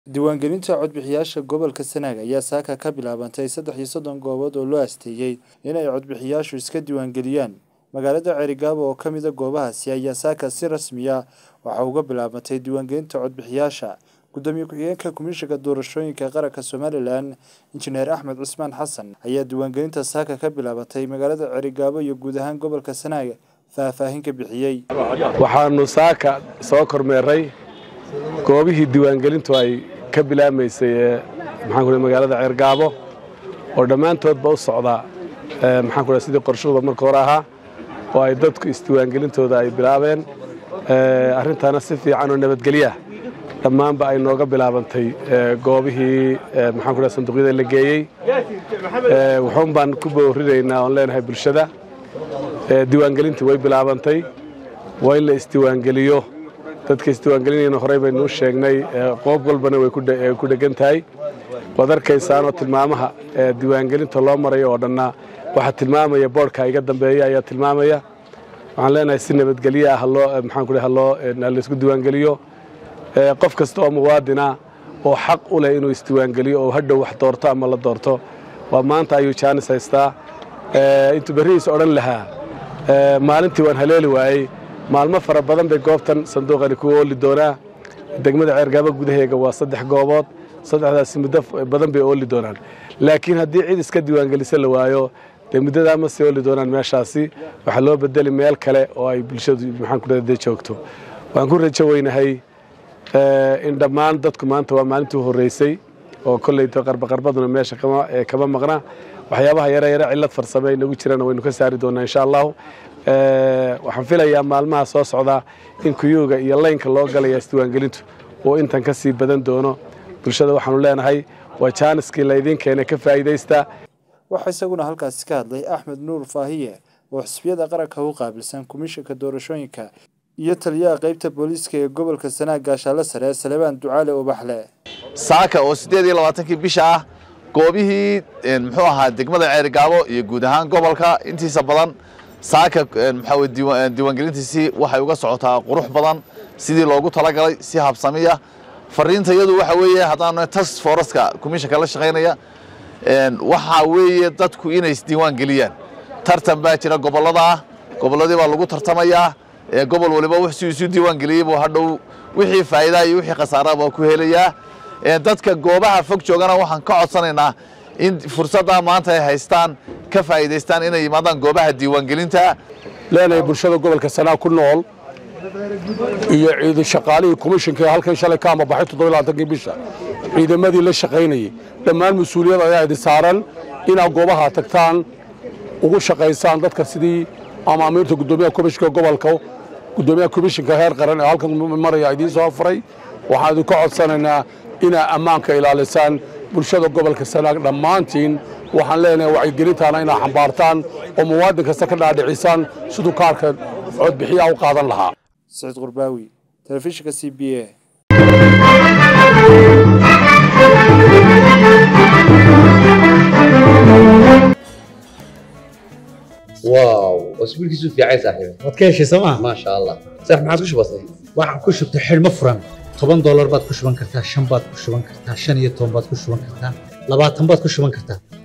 Diiwaangelinta codbixiyayaasha gobolka Sanaag ayaa saaka ka bilaabantay saddex iyo soddon goobood oo loo asteeyay in ay codbixiyayaashu iska diiwaangeliyaan. Magaalada Cerigabo oo ka mid ah goobahaasi ayaa saaka si rasmi ah waxa uga bilaabantay diiwaangelinta codbixiyayaasha. Gudoomiye ku-xigeenka Komishanka Doorashooyinka Qaranka Somalilan, Injineer Axmed Cusmaan Xasan, ayaa diiwaangelinta saaka ka bilaabantay magaalada Cerigabo iyo guud ahaan gobolka Sanaag faahfaahin ka bixiyay. waxaanu saaka soo kormeeray goobihii diiwaangelintu ay ka bilaabmaysay ee maxaan ku magaalada ceergaabo oo dhammaantoodba u socda ee maxaan ku sidii qorshahooda marka hore ahaa oo ay dadku isdiiwaangelintooda ay bilaabeen ee arrintaana si fiican oo nabadgelya dhammaanba ay nooga bilaabantay ee goobihii ee maxaan ku sanduuqyada la geeyey ee wuxuun baan ku boorinaynaa oon leenahay bulshada ee diiwaangelintii way bilaabantay waa in la isdiiwaangeliyo dadka isdiiwaangelinayna horey baynuu sheegnay qoob walbana way ku dhegan tahay waad arkaysaanoo tilmaamaha diiwaangelinta loo marayo oo dhanna waxaa tilmaamaya boodhka iga dambeeya ayaa tilmaamaya waxaan leenahay si nabadgelyo ah haloo maxaan ku haloo laysku diiwaangeliyo qof kasta oo muwaadina oo xaq u leh inuu isdiiwaangeliyo oo hadhow wax doorto ama la doorto waa maanta ayuu jaanis haystaa intuu berrihiis odhan lahaa maalintii waan haleeli waayey maalmo fara badan bay goobtan sanduuqani ku ooli doonaa degmada ceergaabo gudaheega waa saddex goobood saddexdaasi muddo badan bay ooli doonaan laakiin haddii cid iska diiwaangelisa la waayo dee muddadaa ma sii ooli doonaan meeshaasi waxaa loo bedeli meel kale oo ay bulshadu maxaan ku dee joogto waan ku rajo weynahay in dhammaan dadku maanta waa maalintii u horreysay oo kolleyto qarbaqarbaduna meesha kama maqna waxyaabaha yare yare cillad farsame ay nagu jiraan waynu ka saari doonaa insha allahu waxaan filayaa maalmaha soo socdaa in kuyuuga iyo laynka loo galaya isdiiwaangelintu uu intan ka sii badan doono bulshada waxaanu leenahay waa jaaniskii laydiin keenay ka faa'iidaysta waxaa isaguna halkaasi ka hadlay axmed nuur faahiye oo xisbiyada qaranka u qaabilsan komishanka doorashooyinka iyo taliyaha qaybta booliiska ee gobolka sanaag gaashaale sare salebaan ducaale ubaxle saaka oo siddeed iyo labaatankii bisha ah goobihii muxuu ahaa degmada ceerigaabo iyo guud ahaan gobolka intiisa badan saaka maxaa weye diiwaangelintiisii waxay uga socotaa qurux badan sidii loogu talagalay si habsamiya fariinta iyadu waxa weeye haddaan task foreska commissionka la shaqaynaya waxa weeye dadku inay isdiiwaan geliyaan tartan baa jira gobollada ah gobolladii baa lagu tartamayaa gobol waliba wixii isu diiwaan geliyey buu hadhow wixii faa'iidaa iyo wixii khasaara baa ku helayaa dadka goobaha fog joogana waxaan ka codsanaynaa in fursaddaa maanta ay haystaan ka faa'iidaystaan inay yimaadaan goobaha diiwaangelinta leenahay bulshada gobolka sanaag ku nool iyo ciidan shaqaalihii komishinka ee halkan shalay ka amabaxay toddobailabaatankii bisha ciidamadii la shaqaynayey dhammaan mas-uuliyad ayaa idin saaran inaad goobaha tagtaan ugu shaqaysaan dadka sidii amaamiirta guddoomiyaha komishinka gobolka guddoomiyaha komishinka heer qaran ee halkan maraya idiin soo afuray waxaan idinka codsanaynaa inaad ammaanka ilaalisaan bulshada gobolka sanaag dhammaantiin waxaan leenahay wacyigelintaana inaad xambaartaan oo muwaadin kasta ka dhaadhicisaan siduu kaarka codbixiyaha u qaadan lahaa saciid qurbaawi telefishinka c b a واو اسبوعك في عايز صاحبي waad ka heshay sooma ما شاء الله صح ما عاد وش بصي waxaan ku shubtay xidhmo furan toban doolar baad ku shuban kartaa shan baad ku shuban kartaa shan iyo toban baad ku shuban kartaa labaatan baad ku shuban kartaa